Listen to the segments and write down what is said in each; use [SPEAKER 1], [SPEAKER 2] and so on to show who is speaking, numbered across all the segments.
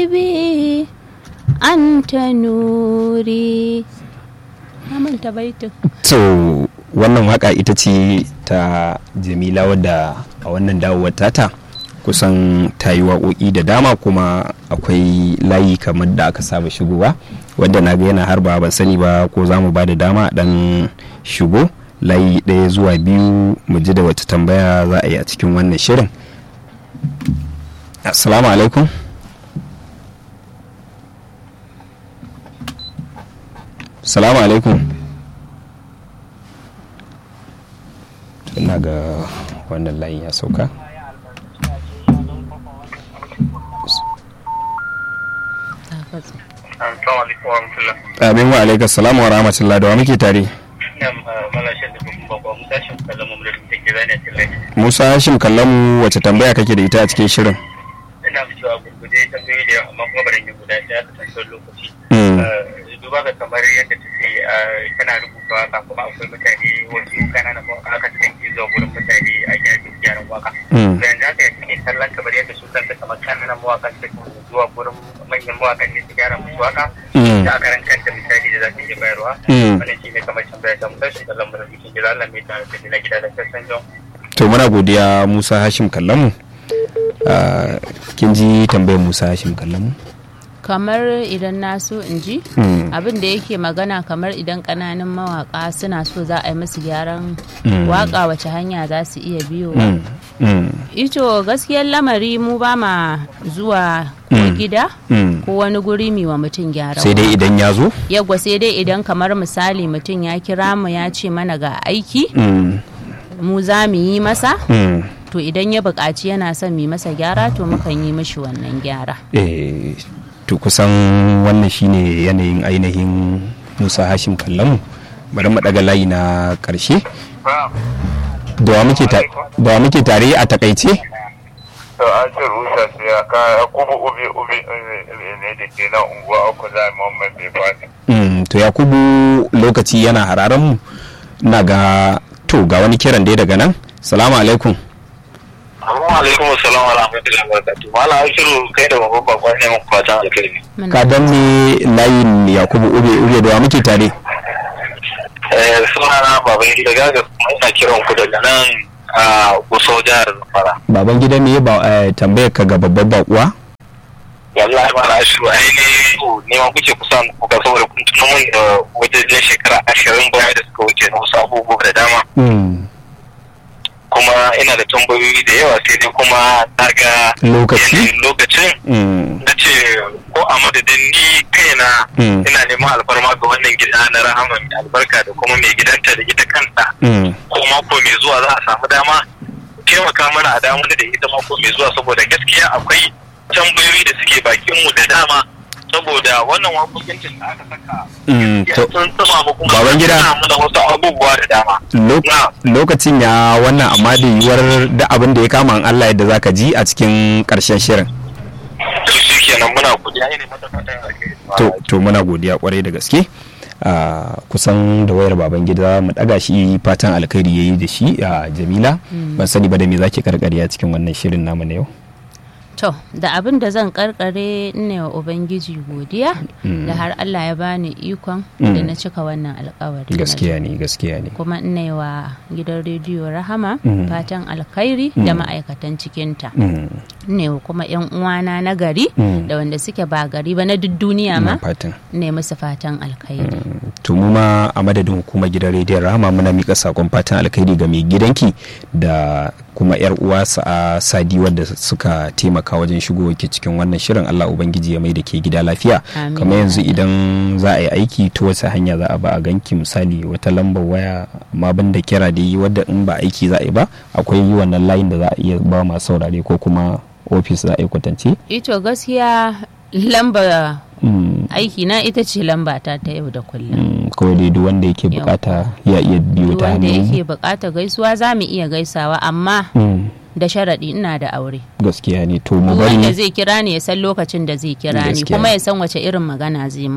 [SPEAKER 1] bi anta nuri na manta baitin
[SPEAKER 2] to wannan waka ita ce ta jamila wadda a wannan dawowar tata kusan ta yi waƙoƙi da dama kuma akwai layi kamar da aka saba shigowa wadda na ga yana harba ban sani ba ko za mu ba da dama dan shigo layi ɗaya zuwa biyu mu ji da wata tambaya za a yi a cikin wannan shirin assalamu alaikum salamu alaikum ina ga wannan layin ya sauka amin wa alaikar salamu wa rahmatullah da wa muke tare musa hashim kallamu wace tambaya kake da ita a cikin shirin
[SPEAKER 3] ina fi cewa gurgude tambayi da amma kuma bari yi guda ɗaya ka tantar lokaci duba ga kamar yadda ta ce tana rubuta waka kuma akwai mutane wasu kananan mawaka aka cikin ke zuwa gurin mutane a gyaran gyaran waka da yanzu haka yanzu ne kallon kamar yadda su kanta kamar kananan mawaka su zuwa gurin manyan mawakan ne su gyara musu waka da aka ran kanta misali da za su iya bayarwa wannan shi ne kamar tambaya ta mutar shi kallon mura bikin gida Allah mai tare da na gida da sassan jan.
[SPEAKER 2] to muna godiya musa hashim kallamu kin ji tambayar musa hashim kallamu
[SPEAKER 1] kamar idan na so in ji abin da yake magana kamar idan kananan mawaka suna so za a yi musu gyaran waka wace hanya za su iya biyo ito gaskiyar lamari mu ba ma zuwa ko gida ko wani guri mi wa mutum gyara
[SPEAKER 2] sai dai idan ya zo
[SPEAKER 1] yagwa sai dai idan kamar misali mutum ya kira mu ya ce mana ga aiki mu za mu yi masa to idan ya buƙaci yana son mu masa gyara to mukan yi mishi wannan gyara
[SPEAKER 2] to kusan wannan shine yanayin ainihin musa hashim kallamu bari mu daga layi na karshe da wa muke tare a takaice
[SPEAKER 4] to an ce rusa su ya ka kubu ubi ubi ne da ke nan unguwa uku za a mamman bai fadi
[SPEAKER 2] to yakubu lokaci yana hararen mu na ga to ga wani kiran dai daga nan salamu alaikum
[SPEAKER 4] Assalamu alaikum assalamu wa rahmatullahi wa barakatuh. Mala Ashiru kai da babban bakon ne mun fatan alkhairi.
[SPEAKER 2] ka dan ne layin yakubu ube ube da wa muke tare
[SPEAKER 4] Eh sunana baban gida gaga kuma ina kiran ku daga nan a Gusau jihar Zamfara.
[SPEAKER 2] baban gida ne ba tambayar ka ga babban bakuwa
[SPEAKER 4] Wallahi Mala Ashiru ai ne ne ma kuke kusa ku ga saboda kun tuno mun da wajen shekara ashirin baya da suka wuce na wasu abubuwa da dama. kuma ina da tambayoyi da yawa sai dai kuma na ga
[SPEAKER 2] Lokaci?
[SPEAKER 4] yanayin lokacin na ce ko a madadin ni kaina ina neman alfarma ga wannan gida na rahama mai albarka da kuma mai gidanta da ita kanta ko mako mai zuwa za a samu dama taimaka mana a damu da ita mako mai zuwa saboda gaskiya akwai tambayoyi da suke bakin mu da dama saboda wannan wakokin da aka saka sun tsama mu kuma
[SPEAKER 2] Baban gida.
[SPEAKER 4] suna mana wasu abubuwa da dama
[SPEAKER 2] Lo-
[SPEAKER 4] Na.
[SPEAKER 2] lokacin ya wannan amma da yiwuwar da abin da ya kama an Allah yadda zaka ji a cikin karshen shirin
[SPEAKER 4] to shi kenan muna godiya ne mata fatan alheri
[SPEAKER 2] to to muna godiya kwarai da gaske a kusan da wayar baban gida mu daga shi fatan alkhairi yayi da shi a jamila ban sani ba da me zaki karkare a cikin wannan shirin namu na yau
[SPEAKER 1] to da abin da zan karkare ne wa ubangiji godiya da har Allah ya bani ikon da na cika wannan alkawari na
[SPEAKER 2] gaskiya ne gaskiya ne
[SPEAKER 1] kuma ina yi wa gidan rediyo rahama
[SPEAKER 2] Mm.
[SPEAKER 1] fatan alkhairi da ma'aikatan cikinta
[SPEAKER 2] Mm,
[SPEAKER 1] ne wa kuma yan uwana na gari
[SPEAKER 2] Mm.
[SPEAKER 1] da wanda suke ba gari ba na duk duniya
[SPEAKER 2] ina
[SPEAKER 1] ma
[SPEAKER 2] fatan
[SPEAKER 1] ne musu fatan alkhairi
[SPEAKER 2] to mu ma a madadin hukumar gidan rediyon rahama muna mika sakon fatan alkhairi ga mai gidanki da kuma yar uwa sa'a sadi wadda suka taimaka wajen shigo ke cikin wannan shirin Allah ubangiji ya mai da ke gida lafiya
[SPEAKER 1] Amin.
[SPEAKER 2] kamar yanzu idan za a yi aiki ta wace hanya za a ba a ganki misali wata lambar waya amma ban da kira da yi wadda in ba aiki za a yi ba akwai yi wannan layin da za a iya ba masu saurare ko kuma ofis za a yi kwatance
[SPEAKER 1] ito gaskiya lamba
[SPEAKER 2] Mm,
[SPEAKER 1] aiki na ita ce lamba ta ta yau da kullum
[SPEAKER 2] mm, kawai dai duk wanda yake
[SPEAKER 1] Yau.
[SPEAKER 2] bukata ya iya biyo ta
[SPEAKER 1] wanda
[SPEAKER 2] hannun
[SPEAKER 1] yake bukata gaisuwa za mu iya gaisawa amma
[SPEAKER 2] Mm,
[SPEAKER 1] da sharaɗi ina da aure
[SPEAKER 2] gaskiya ne to mu
[SPEAKER 1] Duk wanda
[SPEAKER 2] bari
[SPEAKER 1] zai kira ni ya san lokacin da zai kira ni
[SPEAKER 2] Gaskiya.
[SPEAKER 1] kuma ya san wace irin magana zai min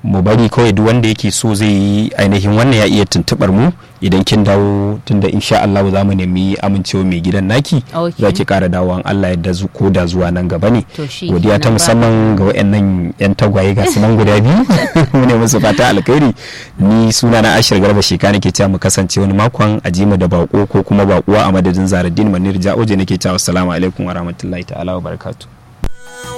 [SPEAKER 2] mu bari kawai duk wanda yake so zai yi ainihin wannan ya iya tuntubar mu idan kin dawo tunda insha Allah za mu nemi amincewa mai gidan naki
[SPEAKER 1] Okay.
[SPEAKER 2] za ki kara dawowa Allah ya dazu ko da zuwa nan gaba ne
[SPEAKER 1] To shi
[SPEAKER 2] godiya ta
[SPEAKER 1] kenan ba-
[SPEAKER 2] musamman ga wayannan yan tagwaye ga su nan guda biyu mu ne musu fata alkhairi ni suna na Ashir Garba Sheka nake cewa mu kasance wani makon a ji mu da bako ko kuma bakuwa a madadin Zaradin Manir Ja'oje nake cewa assalamu alaikum wa rahmatullahi ta'ala wa barakatuh